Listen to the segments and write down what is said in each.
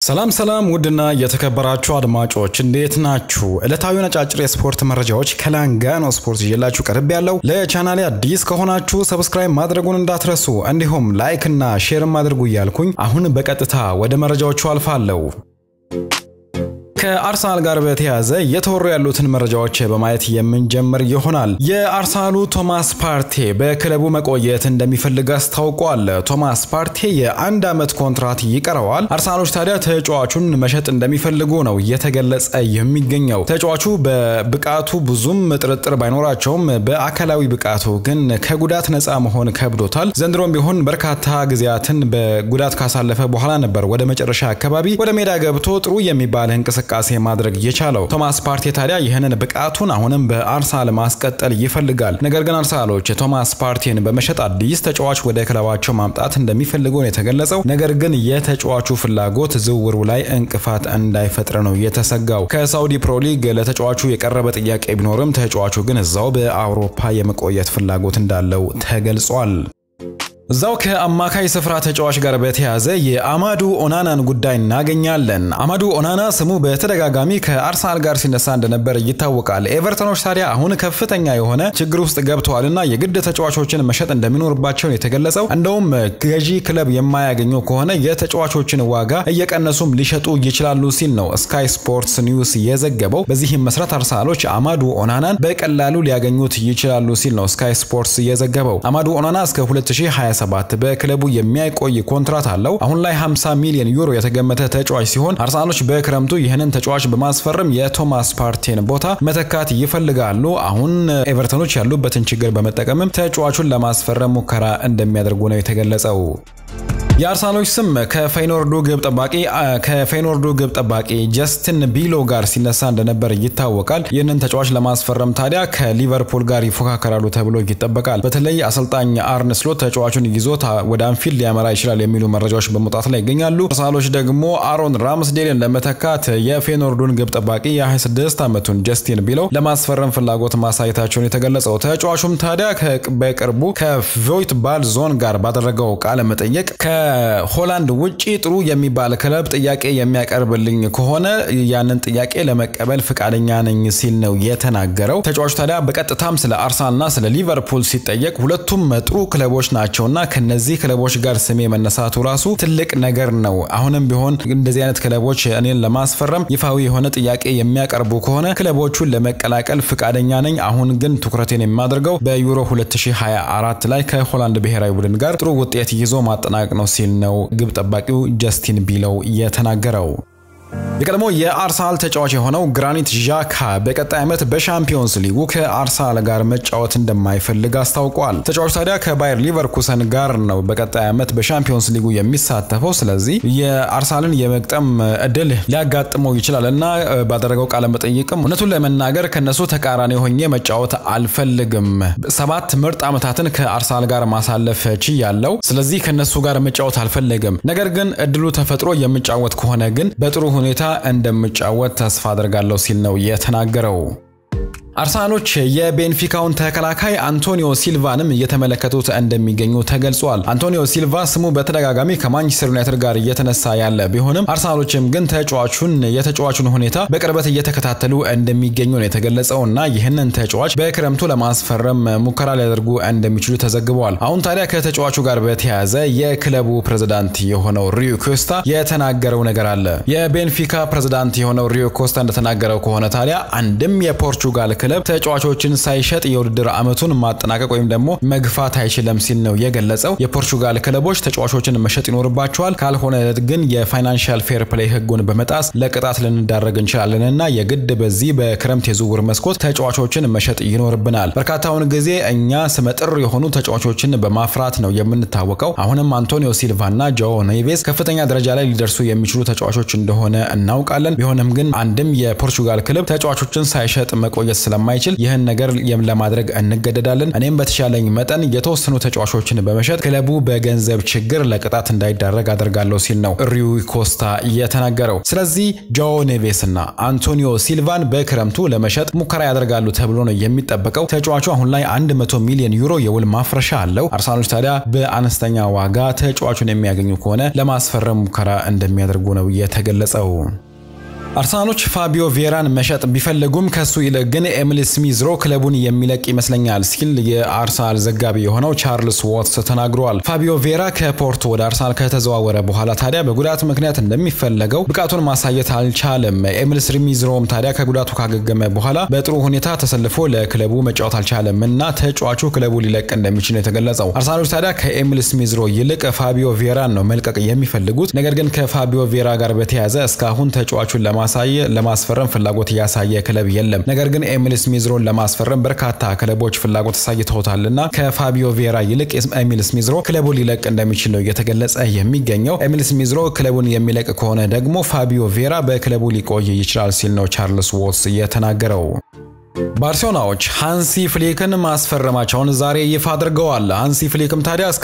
ሰላም ሰላም ውድና የተከበራችሁ አድማጮች እንዴት ናችሁ? ዕለታዊ ነጫጭር የስፖርት መረጃዎች ከላንጋኖ ስፖርት ይዤላችሁ ቀርብ ያለው። ለቻናሌ አዲስ ከሆናችሁ ሰብስክራይብ ማድረጉን እንዳትረሱ፣ እንዲሁም ላይክ እና ሼርም አድርጉ እያልኩኝ አሁን በቀጥታ ወደ መረጃዎቹ አልፋለሁ። ከአርሰናል ጋር በተያያዘ እየተወሩ ያሉትን መረጃዎች በማየት የምንጀምር ይሆናል። የአርሰናሉ ቶማስ ፓርቴ በክለቡ መቆየት እንደሚፈልግ አስታውቋል። ቶማስ ፓርቴ የአንድ ዓመት ኮንትራት ይቀረዋል። አርሰናሎች ታዲያ ተጫዋቹን መሸጥ እንደሚፈልጉ ነው እየተገለጸ የሚገኘው። ተጫዋቹ በብቃቱ ብዙም ጥርጥር ባይኖራቸውም በአካላዊ ብቃቱ ግን ከጉዳት ነፃ መሆን ከብዶታል። ዘንድሮም ቢሆን በርካታ ጊዜያትን በጉዳት ካሳለፈ በኋላ ነበር ወደ መጨረሻ አካባቢ ወደ ሜዳ ገብቶ ጥሩ የሚባል እንቅስቃሴ እንቅስቃሴ ማድረግ የቻለው ቶማስ ፓርቴ ታዲያ ይህንን ብቃቱን አሁንም በአርሰናል ማስቀጠል ይፈልጋል። ነገር ግን አርሰናሎች ቶማስ ፓርቴን በመሸጥ አዲስ ተጫዋች ወደ ክለባቸው ማምጣት እንደሚፈልጉ ነው የተገለጸው። ነገር ግን የተጫዋቹ ፍላጎት ዝውውሩ ላይ እንቅፋት እንዳይፈጥር ነው የተሰጋው። ከሳውዲ ፕሮ ሊግ ለተጫዋቹ የቀረበ ጥያቄ ቢኖርም ተጫዋቹ ግን እዛው በአውሮፓ የመቆየት ፍላጎት እንዳለው ተገልጿል። እዛው ከአማካይ ስፍራ ተጫዋች ጋር በተያያዘ የአማዱ ኦናናን ጉዳይ እናገኛለን። አማዱ ኦናና ስሙ በተደጋጋሚ ከአርሰናል ጋር ሲነሳ እንደነበር ይታወቃል። ኤቨርተኖች ታዲያ አሁን ከፍተኛ የሆነ ችግር ውስጥ ገብተዋልና የግድ ተጫዋቾችን መሸጥ እንደሚኖርባቸው የተገለጸው። እንደውም ገዢ ክለብ የማያገኙ ከሆነ የተጫዋቾችን ዋጋ እየቀነሱም ሊሸጡ ይችላሉ ሲል ነው ስካይ ስፖርትስ ኒውስ የዘገበው። በዚህም መሰረት አርሰናሎች አማዱ ኦናናን በቀላሉ ሊያገኙት ይችላሉ ሲል ነው ስካይ ስፖርትስ የዘገበው። አማዱ ኦናና እስከ 2020 27 በክለቡ የሚያቆይ ኮንትራት አለው። አሁን ላይ 50 ሚሊዮን ዩሮ የተገመተ ተጫዋች ሲሆን አርሰናሎች በክረምቱ ይህንን ተጫዋች በማስፈረም የቶማስ ፓርቴን ቦታ መተካት ይፈልጋሉ። አሁን ኤቨርተኖች ያሉበትን ችግር በመጠቀምም ተጫዋቹን ለማስፈረም ሙከራ እንደሚያደርጉ ነው የተገለጸው። የአርሰናሎች ስም ከፌይኖርዱ ግብ ጠባቂ ከፌይኖርዱ ግብ ጠባቂ ጀስትን ቢሎ ጋር ሲነሳ እንደነበር ይታወቃል። ይህንን ተጫዋች ለማስፈረም ታዲያ ከሊቨርፑል ጋር ይፎካከራሉ ተብሎ ይጠበቃል። በተለይ አሰልጣኝ አርነ ስሎት ተጫዋቹን ይዞ ወደ አንፊልድ ሊያመራ ይችላል የሚሉ መረጃዎች በመውጣት ላይ ይገኛሉ። አርሰናሎች ደግሞ አሮን ራምስዴልን ለመተካት የፌይኖርዱን ግብ ጠባቂ የ26 ዓመቱን ጀስቲን ቢሎ ለማስፈረም ፍላጎት ማሳየታቸውን የተገለጸው ተጫዋቹም ታዲያ በቅርቡ ከቮይት ባል ዞን ጋር ባደረገው ቃለ መጠየቅ ከሆላንድ ውጪ ጥሩ የሚባል ክለብ ጥያቄ የሚያቀርብልኝ ከሆነ ያንን ጥያቄ ለመቀበል ፍቃደኛ ነኝ ሲል ነው የተናገረው። ተጫዋቹ ታዲያ በቀጥታም ስለ አርሰናልና ስለ ሊቨርፑል ሲጠየቅ ሁለቱም ጥሩ ክለቦች ናቸውና ከነዚህ ክለቦች ጋር ስሜ መነሳቱ ራሱ ትልቅ ነገር ነው። አሁንም ቢሆን እንደዚህ አይነት ክለቦች እኔን ለማስፈረም ይፋዊ የሆነ ጥያቄ የሚያቀርቡ ከሆነ ክለቦቹን ለመቀላቀል ፍቃደኛ ነኝ። አሁን ግን ትኩረቴን የማደርገው በዩሮ 2024 ላይ ከሆላንድ ብሔራዊ ቡድን ጋር ጥሩ ውጤት ይዞ ማጠናቀቅ ነው ሲል ነው ግብ ጠባቂው ጀስቲን ቢለው የተናገረው። የቀድሞ የአርሰናል ተጫዋች የሆነው ግራኒት ዣካ በቀጣይ ዓመት በሻምፒዮንስ ሊጉ ከአርሰናል ጋር መጫወት እንደማይፈልግ አስታውቋል። ተጫዋቹ ታዲያ ከባየር ሊቨርኩሰን ጋር ነው በቀጣይ ዓመት በሻምፒዮንስ ሊጉ የሚሳተፈው። ስለዚህ የአርሰናልን የመግጠም እድል ሊያጋጥመው ይችላል እና ባደረገው ቃለ መጠይቅም እውነቱን ለመናገር ከነሱ ተቃራኒ ሆኜ መጫወት አልፈልግም። ሰባት ምርጥ ዓመታትን ከአርሰናል ጋር ማሳለፍ ችያለሁ። ስለዚህ ከነሱ ጋር መጫወት አልፈልግም። ነገር ግን እድሉ ተፈጥሮ የምጫወት ከሆነ ግን በጥሩ ሁኔታ እንደምጫወት ተስፋ አድርጋለሁ ሲል ነው የተናገረው። አርሰናሎች የቤንፊካውን ተከላካይ አንቶኒዮ ሲልቫንም እየተመለከቱት እንደሚገኙ ተገልጿል። አንቶኒዮ ሲልቫ ስሙ በተደጋጋሚ ከማንቸስተር ዩናይትድ ጋር እየተነሳ ያለ ቢሆንም አርሰናሎችም ግን ተጫዋቹን የተጫዋቹን ሁኔታ በቅርበት እየተከታተሉ እንደሚገኙ ነው የተገለጸው እና ይህንን ተጫዋች በክረምቱ ለማስፈረም ሙከራ ሊያደርጉ እንደሚችሉ ተዘግበዋል። አሁን ታዲያ ከተጫዋቹ ጋር በተያያዘ የክለቡ ፕሬዝዳንት የሆነው ሪዮ ኮስታ የተናገረው ነገር አለ። የቤንፊካ ፕሬዝዳንት የሆነው ሪዮ ኮስታ እንደተናገረው ከሆነ ታዲያ አንድም የፖርቹጋል ክለብ ተጫዋቾችን ሳይሸጥ የውድድር ዓመቱን ማጠናቀቅ ወይም ደግሞ መግፋት አይችልም ሲል ነው የገለጸው። የፖርቹጋል ክለቦች ተጫዋቾችን መሸጥ ይኖርባቸዋል፣ ካልሆነ ግን የፋይናንሻል ፌር ፕሌይ ሕጉን በመጣስ ለቅጣት ልንዳረግ እንችላለን እና የግድ በዚህ በክረምት የዝውውር መስኮት ተጫዋቾችን መሸጥ ይኖርብናል። በርካታውን ጊዜ እኛ ስመጥር የሆኑ ተጫዋቾችን በማፍራት ነው የምንታወቀው። አሁንም አንቶኒዮ ሲልቫ እና ጆ ኔቬስ ከፍተኛ ደረጃ ላይ ሊደርሱ የሚችሉ ተጫዋቾች እንደሆነ እናውቃለን። ቢሆንም ግን አንድም የፖርቹጋል ክለብ ተጫዋቾችን ሳይሸጥ መቆየት ስለ ስለማይችል ይህን ነገር ለማድረግ እንገደዳለን። እኔም በተሻለኝ መጠን የተወሰኑ ተጫዋቾችን በመሸጥ ክለቡ በገንዘብ ችግር ለቅጣት እንዳይዳረግ አደርጋለሁ ሲል ነው ሩይ ኮስታ የተናገረው። ስለዚህ ጆኦ ኔቬስ እና አንቶኒዮ ሲልቫን በክረምቱ ለመሸጥ ሙከራ ያደርጋሉ ተብሎ ነው የሚጠበቀው። ተጫዋቹ አሁን ላይ 100 ሚሊዮን ዩሮ የውል ማፍረሻ አለው። አርሰናሎች ታዲያ በአነስተኛ ዋጋ ተጫዋቹን የሚያገኙ ከሆነ ለማስፈረም ሙከራ እንደሚያደርጉ ነው የተገለጸው። አርሰናሎች ፋቢዮ ቬራን መሸጥ ቢፈልጉም ከሱ ይልቅ ግን ኤሚል ስሚዝሮ ክለቡን የሚለቅ ይመስለኛል ሲል የአርሰናል ዘጋቢ የሆነው ቻርልስ ዋትስ ተናግሯል። ፋቢዮ ቬራ ከፖርቶ ወደ አርሰናል ከተዘዋወረ በኋላ ታዲያ በጉዳት ምክንያት እንደሚፈለገው ብቃቱን ማሳየት አልቻለም። ኤሚል ስሚዝሮም ታዲያ ከጉዳቱ ካገገመ በኋላ በጥሩ ሁኔታ ተሰልፎ ለክለቡ መጫወት አልቻለም እና ተጫዋቹ ክለቡ ሊለቅ እንደሚችል ነው የተገለጸው። አርሰናሎች ታዲያ ከኤሚል ስሚዝሮ ይልቅ ፋቢዮ ቬራን ነው መልቀቅ የሚፈልጉት። ነገር ግን ከፋቢዮ ቬራ ጋር በተያያዘ እስካሁን ተጫዋቹን ለማሳየ ለማስፈረም ፍላጎት ያሳየ ክለብ የለም። ነገር ግን ኤሚል ስሚዝሮን ለማስፈረም በርካታ ክለቦች ፍላጎት አሳይተውታልና ከፋቢዮ ቬራ ይልቅ ኤሚል ስሚዝሮ ክለቡን ሊለቅ እንደሚችል ነው እየተገለጸ የሚገኘው። ኤሚል ስሚዝሮ ክለቡን የሚለቅ ከሆነ ደግሞ ፋቢዮ ቬራ በክለቡ ሊቆይ ይችላል ሲል ነው ቻርልስ ዎትስ የተናገረው። ባርሴሎናዎች ሃንሲ ፍሊክን ማስፈረማቸውን ዛሬ ይፋ አድርገዋል። ሃንሲ ፍሊክም ታዲያ እስከ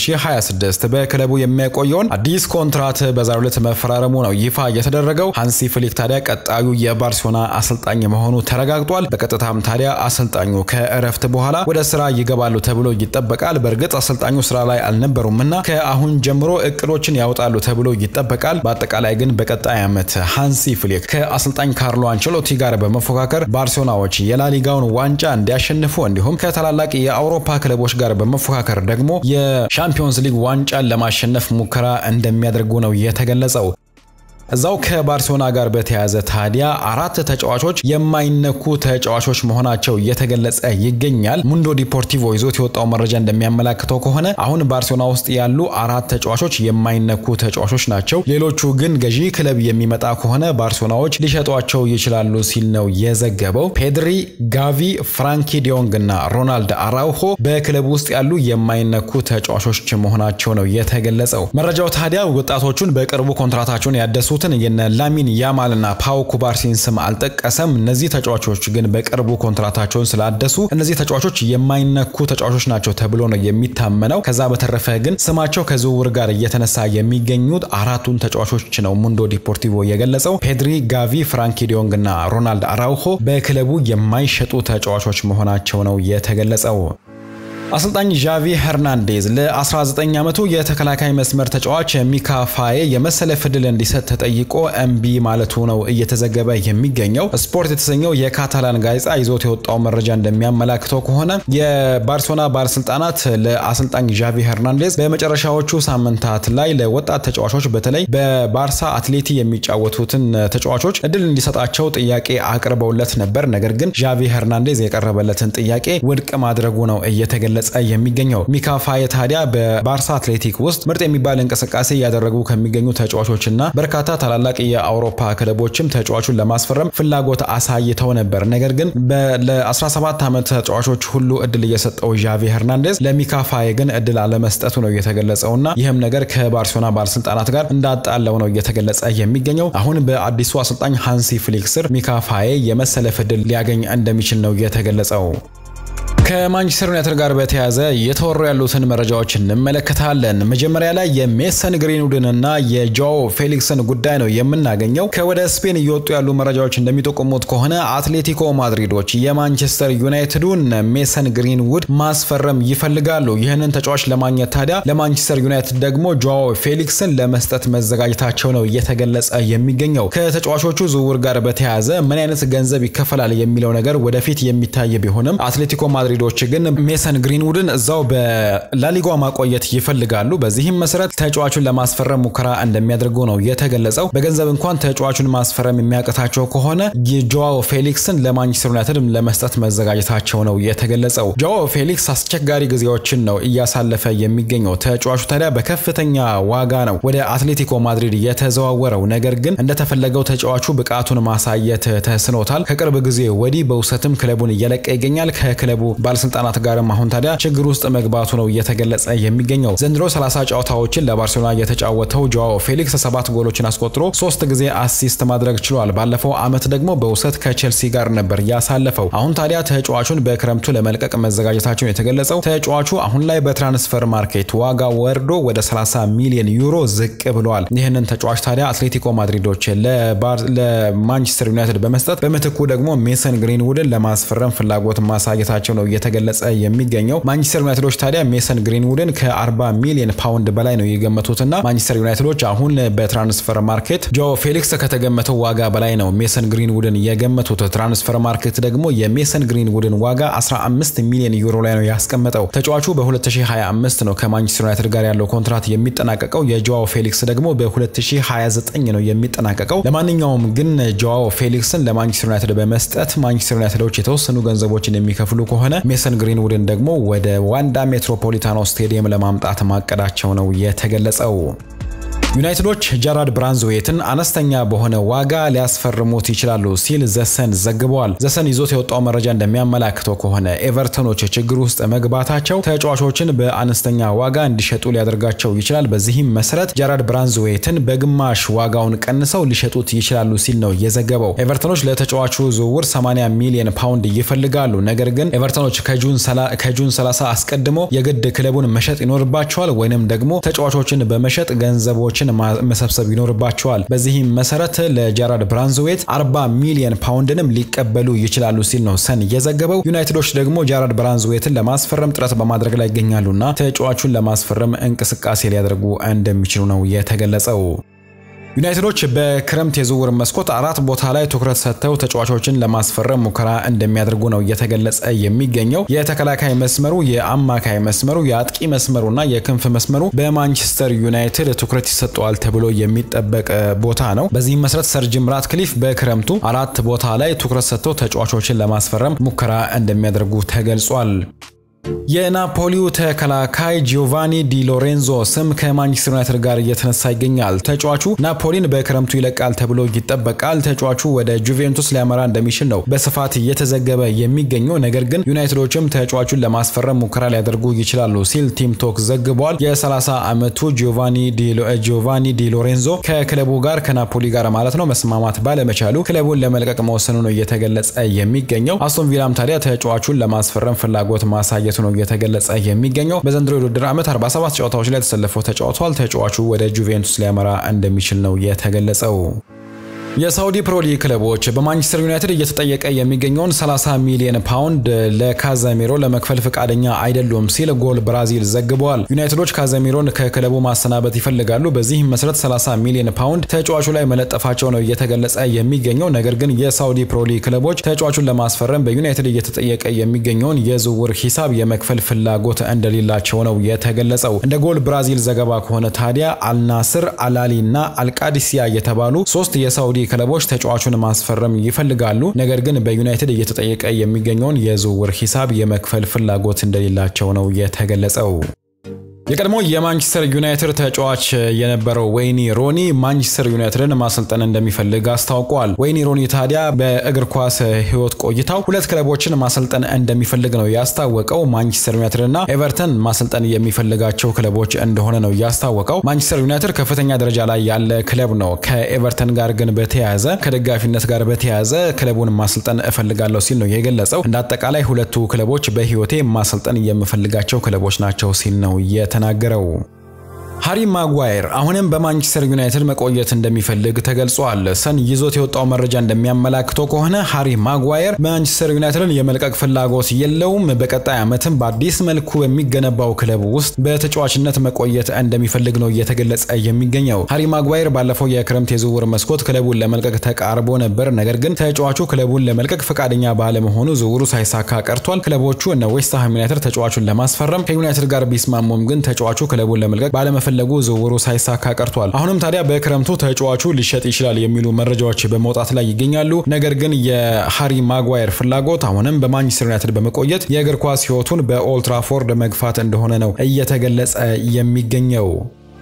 2026 በክለቡ የሚያቆየውን አዲስ ኮንትራት በዛሬው ዕለት መፈራረሙ ነው ይፋ የተደረገው። ሃንሲ ፍሊክ ታዲያ ቀጣዩ የባርሴሎና አሰልጣኝ መሆኑ ተረጋግጧል። በቀጥታም ታዲያ አሰልጣኙ ከእረፍት በኋላ ወደ ስራ ይገባሉ ተብሎ ይጠበቃል። በእርግጥ አሰልጣኙ ስራ ላይ አልነበሩምና ከአሁን ጀምሮ እቅዶችን ያወጣሉ ተብሎ ይጠበቃል። በአጠቃላይ ግን በቀጣይ ዓመት ሃንሲ ፍሊክ ከአሰልጣኝ ካርሎ አንቸሎቲ ጋር በመፎካከር ባርሴሎናዎች የላሊጋውን ዋንጫ እንዲያሸንፉ እንዲሁም ከታላላቅ የአውሮፓ ክለቦች ጋር በመፎካከር ደግሞ የሻምፒዮንስ ሊግ ዋንጫን ለማሸነፍ ሙከራ እንደሚያደርጉ ነው የተገለጸው። እዛው ከባርሴሎና ጋር በተያያዘ ታዲያ አራት ተጫዋቾች የማይነኩ ተጫዋቾች መሆናቸው እየተገለጸ ይገኛል። ሙንዶ ዲፖርቲቮ ይዞት የወጣው መረጃ እንደሚያመላክተው ከሆነ አሁን ባርሴሎና ውስጥ ያሉ አራት ተጫዋቾች የማይነኩ ተጫዋቾች ናቸው። ሌሎቹ ግን ገዢ ክለብ የሚመጣ ከሆነ ባርሴሎናዎች ሊሸጧቸው ይችላሉ ሲል ነው የዘገበው። ፔድሪ፣ ጋቪ፣ ፍራንኪ ዲዮንግ እና ሮናልድ አራውሆ በክለብ ውስጥ ያሉ የማይነኩ ተጫዋቾች መሆናቸው ነው የተገለጸው። መረጃው ታዲያ ወጣቶቹን በቅርቡ ኮንትራታቸውን ያደሱ ትን የነ ላሚን ያማል እና ፓው ኩባርሲን ስም አልጠቀሰም። እነዚህ ተጫዋቾች ግን በቅርቡ ኮንትራታቸውን ስላደሱ እነዚህ ተጫዋቾች የማይነኩ ተጫዋቾች ናቸው ተብሎ ነው የሚታመነው። ከዛ በተረፈ ግን ስማቸው ከዝውውር ጋር እየተነሳ የሚገኙት አራቱን ተጫዋቾች ነው ሙንዶ ዲፖርቲቮ የገለጸው። ፔድሪ፣ ጋቪ፣ ፍራንኪ ዲዮንግ እና ሮናልድ አራውሆ በክለቡ የማይሸጡ ተጫዋቾች መሆናቸው ነው የተገለጸው። አሰልጣኝ ዣቪ ሄርናንዴዝ ለ19 ዓመቱ የተከላካይ መስመር ተጫዋች ሚካ ፋዬ የመሰለፍ ዕድል እንዲሰጥ ተጠይቆ እምቢ ማለቱ ነው እየተዘገበ የሚገኘው። ስፖርት የተሰኘው የካታላን ጋዜጣ ይዞት የወጣው መረጃ እንደሚያመላክተው ከሆነ የባርሴሎና ባለስልጣናት ለአሰልጣኝ ዣቪ ሄርናንዴዝ በመጨረሻዎቹ ሳምንታት ላይ ለወጣት ተጫዋቾች በተለይ በባርሳ አትሌቲ የሚጫወቱትን ተጫዋቾች እድል እንዲሰጣቸው ጥያቄ አቅርበውለት ነበር። ነገር ግን ዣቪ ሄርናንዴዝ የቀረበለትን ጥያቄ ውድቅ ማድረጉ ነው እየተገለጸ የሚገኘው ሚካ ፋዬ ታዲያ በባርሳ አትሌቲክ ውስጥ ምርጥ የሚባል እንቅስቃሴ እያደረጉ ከሚገኙ ተጫዋቾችና በርካታ ታላላቅ የአውሮፓ ክለቦችም ተጫዋቹን ለማስፈረም ፍላጎት አሳይተው ነበር። ነገር ግን ለ17 ዓመት ተጫዋቾች ሁሉ እድል እየሰጠው ዣቪ ሄርናንዴዝ ለሚካ ፋዬ ግን እድል አለመስጠቱ ነው የተገለጸውና ይህም ነገር ከባርሴሎና ባለስልጣናት ጋር እንዳጣለው ነው እየተገለጸ የሚገኘው። አሁን በአዲሱ አሰልጣኝ ሃንሲ ፍሊክ ስር ሚካ ፋዬ የመሰለፍ እድል ሊያገኝ እንደሚችል ነው የተገለጸው። ከማንቸስተር ዩናይትድ ጋር በተያያዘ የተወሩ ያሉትን መረጃዎች እንመለከታለን። መጀመሪያ ላይ የሜሰን ግሪንውድንና የጆኦ ፌሊክስን ጉዳይ ነው የምናገኘው። ከወደ ስፔን እየወጡ ያሉ መረጃዎች እንደሚጠቁሙት ከሆነ አትሌቲኮ ማድሪዶች የማንቸስተር ዩናይትዱን ሜሰን ግሪንውድ ማስፈረም ይፈልጋሉ። ይህንን ተጫዋች ለማግኘት ታዲያ ለማንቸስተር ዩናይትድ ደግሞ ጆኦ ፌሊክስን ለመስጠት መዘጋጀታቸው ነው እየተገለጸ የሚገኘው። ከተጫዋቾቹ ዝውውር ጋር በተያያዘ ምን አይነት ገንዘብ ይከፈላል የሚለው ነገር ወደፊት የሚታይ ቢሆንም አትሌቲኮ ማድሪዶች ግን ሜሰን ግሪንውድን እዛው በላሊጓ ማቆየት ይፈልጋሉ። በዚህም መሰረት ተጫዋቹን ለማስፈረም ሙከራ እንደሚያደርጉ ነው የተገለጸው። በገንዘብ እንኳን ተጫዋቹን ማስፈረም የሚያቅታቸው ከሆነ የጆዋው ፌሊክስን ለማንቸስተር ዩናይትድ ለመስጠት መዘጋጀታቸው ነው የተገለጸው። ጆዋው ፌሊክስ አስቸጋሪ ጊዜዎችን ነው እያሳለፈ የሚገኘው። ተጫዋቹ ታዲያ በከፍተኛ ዋጋ ነው ወደ አትሌቲኮ ማድሪድ የተዘዋወረው። ነገር ግን እንደተፈለገው ተጫዋቹ ብቃቱን ማሳየት ተስኖታል። ከቅርብ ጊዜ ወዲህ በውሰትም ክለቡን እየለቀ ይገኛል። ከክለቡ ባለስልጣናት ጋርም አሁን ታዲያ ችግር ውስጥ መግባቱ ነው እየተገለጸ የሚገኘው። ዘንድሮ 30 ጨዋታዎችን ለባርሴሎና የተጫወተው ጆዋኦ ፌሊክስ ሰባት ጎሎችን አስቆጥሮ ሶስት ጊዜ አሲስት ማድረግ ችሏል። ባለፈው ዓመት ደግሞ በውሰት ከቼልሲ ጋር ነበር ያሳለፈው። አሁን ታዲያ ተጫዋቹን በክረምቱ ለመልቀቅ መዘጋጀታቸውን የተገለጸው ተጫዋቹ አሁን ላይ በትራንስፈር ማርኬት ዋጋ ወርዶ ወደ 30 ሚሊዮን ዩሮ ዝቅ ብለዋል። ይህንን ተጫዋች ታዲያ አትሌቲኮ ማድሪዶች ለማንቸስተር ዩናይትድ በመስጠት በምትኩ ደግሞ ሜሰን ግሪንውድን ለማስፈረም ፍላጎት ማሳየታቸው ነው እየተገለጸ የሚገኘው። ማንቸስተር ዩናይትዶች ታዲያ ሜሰን ግሪንውድን ከ40 ሚሊዮን ፓውንድ በላይ ነው የገመቱትና ማንቸስተር ዩናይትዶች አሁን በትራንስፈር ማርኬት ጆ ፌሊክስ ከተገመተው ዋጋ በላይ ነው ሜሰን ግሪንውድን የገመቱት። ትራንስፈር ማርኬት ደግሞ የሜሰን ግሪንውድን ዋጋ 15 ሚሊዮን ዩሮ ላይ ነው ያስቀመጠው። ተጫዋቹ በ2025 ነው ከማንቸስተር ዩናይትድ ጋር ያለው ኮንትራት የሚጠናቀቀው። የጆዋው ፌሊክስ ደግሞ በ2029 ነው የሚጠናቀቀው። ለማንኛውም ግን ጆዋው ፌሊክስን ለማንቸስተር ዩናይትድ በመስጠት ማንቸስተር ዩናይትዶች የተወሰኑ ገንዘቦችን የሚከፍሉ ከሆነ ሜሰን ግሪንውድን ደግሞ ወደ ዋንዳ ሜትሮፖሊታኖ ስቴዲየም ለማምጣት ማቀዳቸው ነው የተገለጸው። ዩናይትዶች ጀራርድ ብራንዝዌትን አነስተኛ በሆነ ዋጋ ሊያስፈርሙት ይችላሉ ሲል ዘሰን ዘግበዋል። ዘሰን ይዞት የወጣው መረጃ እንደሚያመላክተው ከሆነ ኤቨርተኖች ችግር ውስጥ መግባታቸው ተጫዋቾችን በአነስተኛ ዋጋ እንዲሸጡ ሊያደርጋቸው ይችላል። በዚህም መሰረት ጀራርድ ብራንዝዌትን በግማሽ ዋጋውን ቀንሰው ሊሸጡት ይችላሉ ሲል ነው የዘገበው። ኤቨርተኖች ለተጫዋቹ ዝውውር 80 ሚሊዮን ፓውንድ ይፈልጋሉ። ነገር ግን ኤቨርተኖች ከጁን 30 አስቀድሞ የግድ ክለቡን መሸጥ ይኖርባቸዋል ወይንም ደግሞ ተጫዋቾችን በመሸጥ ገንዘቦች መሰብሰብ ይኖርባቸዋል። በዚህም መሰረት ለጀራርድ ብራንዝዌት 40 ሚሊዮን ፓውንድንም ሊቀበሉ ይችላሉ ሲል ነው ሰን የዘገበው። ዩናይትዶች ደግሞ ጀራርድ ብራንዝዌትን ለማስፈረም ጥረት በማድረግ ላይ ይገኛሉና ተጫዋቹን ለማስፈረም እንቅስቃሴ ሊያደርጉ እንደሚችሉ ነው የተገለጸው። ዩናይትዶች በክረምት የዝውውር መስኮት አራት ቦታ ላይ ትኩረት ሰጥተው ተጫዋቾችን ለማስፈረም ሙከራ እንደሚያደርጉ ነው እየተገለጸ የሚገኘው። የተከላካይ መስመሩ፣ የአማካይ መስመሩ፣ የአጥቂ መስመሩና የክንፍ መስመሩ በማንቸስተር ዩናይትድ ትኩረት ይሰጠዋል ተብሎ የሚጠበቅ ቦታ ነው። በዚህም መሰረት ሰር ጂም ራትክሊፍ በክረምቱ አራት ቦታ ላይ ትኩረት ሰጥተው ተጫዋቾችን ለማስፈረም ሙከራ እንደሚያደርጉ ተገልጿል። የናፖሊው ተከላካይ ጂዮቫኒ ዲ ሎሬንዞ ስም ከማንቸስተር ዩናይትድ ጋር እየተነሳ ይገኛል። ተጫዋቹ ናፖሊን በክረምቱ ይለቃል ተብሎ ይጠበቃል። ተጫዋቹ ወደ ጁቬንቱስ ሊያመራ እንደሚችል ነው በስፋት እየተዘገበ የሚገኘው። ነገር ግን ዩናይትዶችም ተጫዋቹን ለማስፈረም ሙከራ ሊያደርጉ ይችላሉ ሲል ቲም ቶክ ዘግቧል። የ30 ዓመቱ ጂዮቫኒ ዲ ሎሬንዞ ከክለቡ ጋር ከናፖሊ ጋር ማለት ነው መስማማት ባለመቻሉ ክለቡን ለመልቀቅ መወሰኑ ነው እየተገለጸ የሚገኘው። አስቶን ቪላም ታዲያ ተጫዋቹን ለማስፈረም ፍላጎት ማሳየቱ ነው እየተገለጸ የሚገኘው። በዘንድሮ የውድድር ዓመት 47 ጨዋታዎች ላይ ተሰልፎ ተጫውቷል። ተጫዋቹ ወደ ጁቬንቱስ ሊያመራ እንደሚችል ነው የተገለጸው። የሳውዲ ፕሮ ሊግ ክለቦች በማንቸስተር ዩናይትድ እየተጠየቀ የሚገኘውን 30 ሚሊዮን ፓውንድ ለካዘሚሮ ለመክፈል ፈቃደኛ አይደሉም ሲል ጎል ብራዚል ዘግበዋል። ዩናይትዶች ካዘሚሮን ከክለቡ ማሰናበት ይፈልጋሉ። በዚህም መሰረት 30 ሚሊዮን ፓውንድ ተጫዋቹ ላይ መለጠፋቸው ነው እየተገለጸ የሚገኘው። ነገር ግን የሳውዲ ፕሮ ሊግ ክለቦች ተጫዋቹን ለማስፈረም በዩናይትድ እየተጠየቀ የሚገኘውን የዝውውር ሂሳብ የመክፈል ፍላጎት እንደሌላቸው ነው የተገለጸው። እንደ ጎል ብራዚል ዘገባ ከሆነ ታዲያ አልናስር፣ አላሊ እና አልቃዲሲያ የተባሉ ሶስት የሳውዲ ክለቦች ተጫዋቹን ማስፈረም ይፈልጋሉ። ነገር ግን በዩናይትድ እየተጠየቀ የሚገኘውን የዝውውር ሂሳብ የመክፈል ፍላጎት እንደሌላቸው ነው የተገለጸው። የቀድሞ የማንቸስተር ዩናይትድ ተጫዋች የነበረው ወይኒ ሮኒ ማንቸስተር ዩናይትድን ማሰልጠን እንደሚፈልግ አስታውቋል። ወይኒ ሮኒ ታዲያ በእግር ኳስ ሕይወት ቆይታው ሁለት ክለቦችን ማሰልጠን እንደሚፈልግ ነው ያስታወቀው። ማንቸስተር ዩናይትድ እና ኤቨርተን ማሰልጠን የሚፈልጋቸው ክለቦች እንደሆነ ነው ያስታወቀው። ማንቸስተር ዩናይትድ ከፍተኛ ደረጃ ላይ ያለ ክለብ ነው። ከኤቨርተን ጋር ግን በተያያዘ ከደጋፊነት ጋር በተያያዘ ክለቡን ማሰልጠን እፈልጋለሁ ሲል ነው የገለጸው። እንደ አጠቃላይ ሁለቱ ክለቦች በሕይወቴ ማሰልጠን የምፈልጋቸው ክለቦች ናቸው ሲል ነው የተናገረው። ሃሪ ማጓየር አሁንም በማንቸስተር ዩናይትድ መቆየት እንደሚፈልግ ተገልጿል። ሰን ይዞት የወጣው መረጃ እንደሚያመላክተው ከሆነ ሃሪ ማጓየር ማንቸስተር ዩናይትድን የመልቀቅ ፍላጎት የለውም። በቀጣይ ዓመትም በአዲስ መልኩ በሚገነባው ክለብ ውስጥ በተጫዋችነት መቆየት እንደሚፈልግ ነው እየተገለጸ የሚገኘው። ሃሪ ማጓየር ባለፈው የክረምት የዝውውር መስኮት ክለቡን ለመልቀቅ ተቃርቦ ነበር። ነገር ግን ተጫዋቹ ክለቡን ለመልቀቅ ፈቃደኛ ባለመሆኑ ዝውውሩ ሳይሳካ ቀርቷል። ክለቦቹ እነ ዌስትሃም ዩናይትድ ተጫዋቹን ለማስፈረም ከዩናይትድ ጋር ቢስማሙም ግን ተጫዋቹ ክለቡን ለመልቀቅ ባለመፈ ፈለጉ ዝውውሩ ሳይሳካ ቀርቷል። አሁንም ታዲያ በክረምቱ ተጫዋቹ ሊሸጥ ይችላል የሚሉ መረጃዎች በመውጣት ላይ ይገኛሉ። ነገር ግን የሃሪ ማጓየር ፍላጎት አሁንም በማንቸስተር ዩናይትድ በመቆየት የእግር ኳስ ሕይወቱን በኦልትራፎርድ መግፋት እንደሆነ ነው እየተገለጸ የሚገኘው።